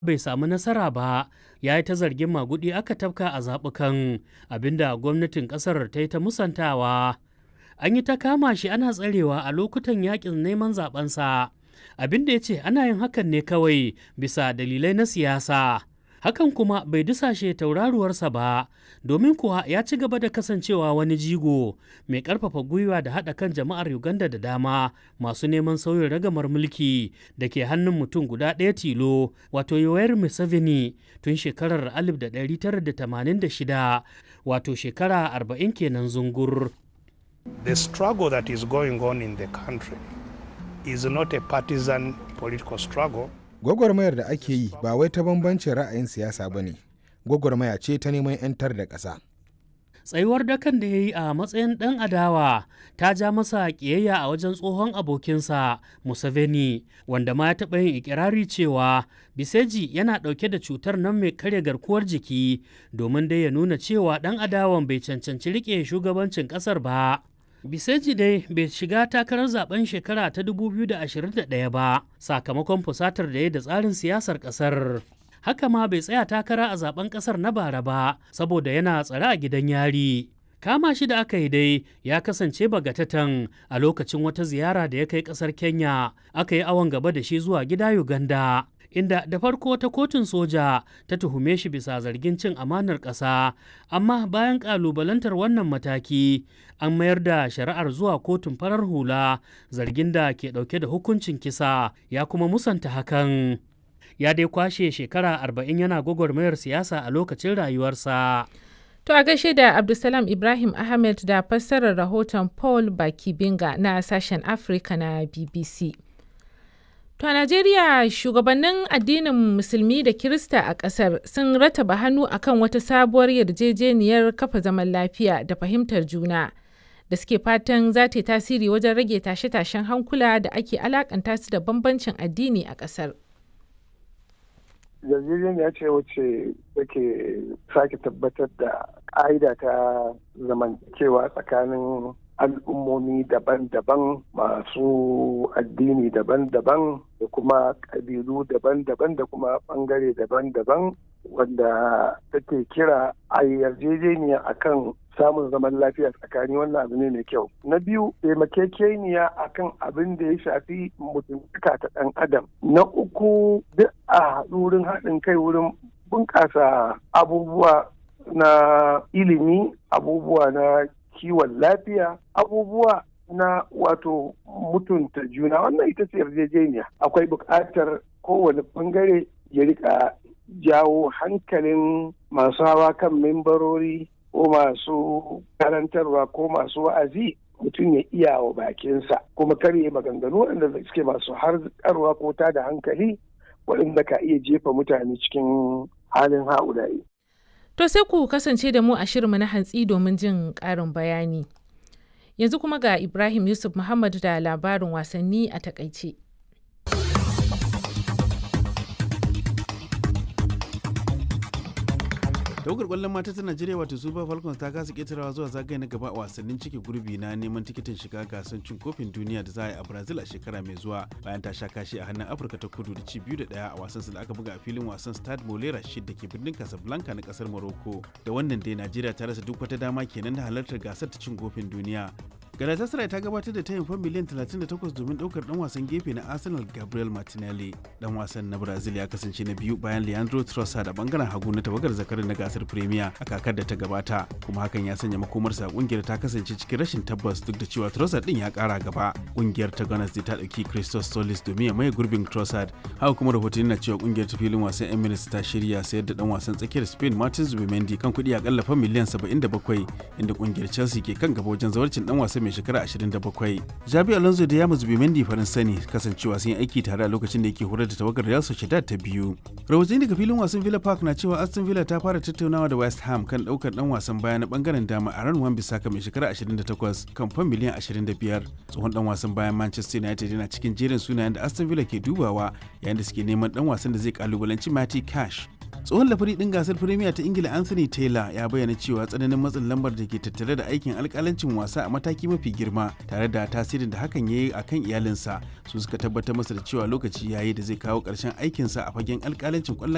bai samu nasara ba ya yi ta zargin magudi aka tafka a zaɓukan abinda gwamnatin ƙasar ta yi ta musantawa an yi ta kama shi ana tsarewa a lokutan yakin neman zaɓensa abinda ya ce ana yin hakan ne kawai bisa dalilai na siyasa hakan kuma bai dusashe tauraruwarsa ba domin kuwa ya ci gaba da kasancewa wani jigo mai ƙarfafa gwiwa da haɗa kan jama'ar uganda da dama masu neman sauyin ragamar mulki da ke hannun mutum guda ɗaya tilo wato yoweri museveni tun shekarar 1986 wato shekara 40 kenan zungur The struggle that is going on in the country is not a partisan political struggle. Gwagwarmayar da ake yi ba wai ta bambancin ra'ayin siyasa ba ne, gwagwarmaya ce ta neman 'yantar da ƙasa. tsayuwar dakan da ya yi a matsayin ɗan adawa ta ja masa ƙiyayya a wajen tsohon abokinsa Museveni wanda ma ya taɓa yin ikirari cewa Biseji yana ɗauke da cutar nan mai karya garkuwar jiki domin dai ya nuna cewa ɗan adawan bai cancanci riƙe shugabancin ƙasar ba. Biseji dai bai shiga takarar zaben shekara ta 2021 ba sakamakon fusatar da ya da tsarin siyasar ƙasar. haka ma bai tsaya takara a zaben kasar na bara ba saboda yana tsare a gidan yari kama shi da aka yi dai ya kasance bagatatan a lokacin wata ziyara da ya kai kasar kenya aka yi awon gaba da shi zuwa gida uganda inda da farko ta kotun soja ta tuhume shi bisa zargin cin amanar ƙasa amma bayan ƙalubalantar wannan mataki an mayar da shari'ar zuwa kotun farar hula zargin da ke ɗauke da hukuncin kisa ya kuma musanta hakan ya dai kwashe shekara arba'in yana gwagwarmayar siyasa a lokacin rayuwarsa. To a gaishe da Abdulsalam Ibrahim Ahmed da fassarar rahoton Paul Bakibinga na sashen Afirka na BBC. To a Najeriya shugabannin addinin Musulmi da Kirista a ƙasar sun rataba hannu akan wata sabuwar yarjejeniyar kafa zaman lafiya da fahimtar juna da suke fatan za ta yi tasiri wajen rage tashe-tashen hankula da ake alakanta su da bambancin addini a ƙasar. yarjejeniya ce wacce take sake tabbatar da ƙa'ida ta zamantakewa tsakanin al'ummomi daban-daban masu addini daban-daban da kuma ƙabilu daban-daban da kuma ɓangare daban-daban wanda take kira a yarjejeniya akan samun zaman lafiya tsakani wannan abu ne mai kyau na biyu taimakekeniya akan abin da ya shafi mutuntaka ta ɗan adam na uku duk a haɗu wurin haɗin kai wurin bunƙasa abubuwa na ilimi abubuwa na kiwon lafiya abubuwa na wato mutunta juna wannan ita ce yarjejeniya akwai buƙatar kowane ɓangare ya rika jawo hankalin masu hawa kan membarori ko masu karantarwa ko masu wa'azi mutum ya iya wa bakinsa kuma karye maganganu waɗanda suke masu harkarwa ko ta da hankali waɗanda ka iya jefa mutane cikin halin ha'ulayi. To sai ku kasance da mu a shirinmu na hantsi domin jin ƙarin bayani. Yanzu kuma ga Ibrahim Yusuf Muhammad da labarin wasanni a takaice. tawagar kwallon mata ta najeriya wato super falcons ta kasa ketarawa zuwa zagaye na gaba a wasannin cike gurbi na neman tikitin shiga gasar cin kofin duniya da za a yi a brazil a shekara mai zuwa bayan ta sha kashi a hannun afirka ta kudu da ci biyu da daya a wasan da aka buga a filin wasan stade molera shid da ke birnin casablanca na kasar morocco da wannan dai najeriya ta rasa duk wata dama kenan da halartar gasar ta cin kofin duniya galatasaray ta gabatar da tayin fan miliyan 38 domin daukar dan wasan gefe na arsenal gabriel martinelli dan wasan na brazil ya kasance na biyu bayan leandro trossard a bangaren hagu na tawagar zakarin na gasar premier a kakar da ta gabata kuma hakan ya sanya makomarsa kungiyar ta kasance cikin rashin tabbas duk da cewa trossard din ya kara gaba kungiyar ta gunners ta dauki christos solis domin ya maye gurbin trossard haka kuma rahotanni na cewa kungiyar ta filin wasan emirates ta shirya sayar da dan wasan tsakiyar spain martin zubimendi kan kuɗi akalla fan miliyan 77 inda kungiyar chelsea ke kan gaba wajen zawarcin dan wasan mai shekara 27. Jabi Alonso da Yamus Bimendi farin sani kasancewa sun yi aiki tare a lokacin da yake horar da tawagar Real Sociedad ta biyu. Rahotanni daga filin wasan Villa Park na cewa Aston Villa ta fara tattaunawa da West Ham kan daukar dan wasan baya na bangaren dama a ran Wan Bissaka mai shekara 28 kan fan miliyan 25. Tsohon dan wasan bayan Manchester United yana cikin jerin sunayen da Aston Villa ke dubawa yayin da suke neman dan wasan da zai kalubalanci Matty Cash. tsohon lafari din gasar firimiya ta ingila anthony taylor ya bayyana cewa tsananin matsin lambar da ke tattare da aikin alkalancin wasa a mataki mafi girma tare da tasirin da hakan ya yi a kan iyalinsa su suka tabbatar masa da cewa lokaci yayi da zai kawo ƙarshen aikinsa a fagen alkalancin kwallon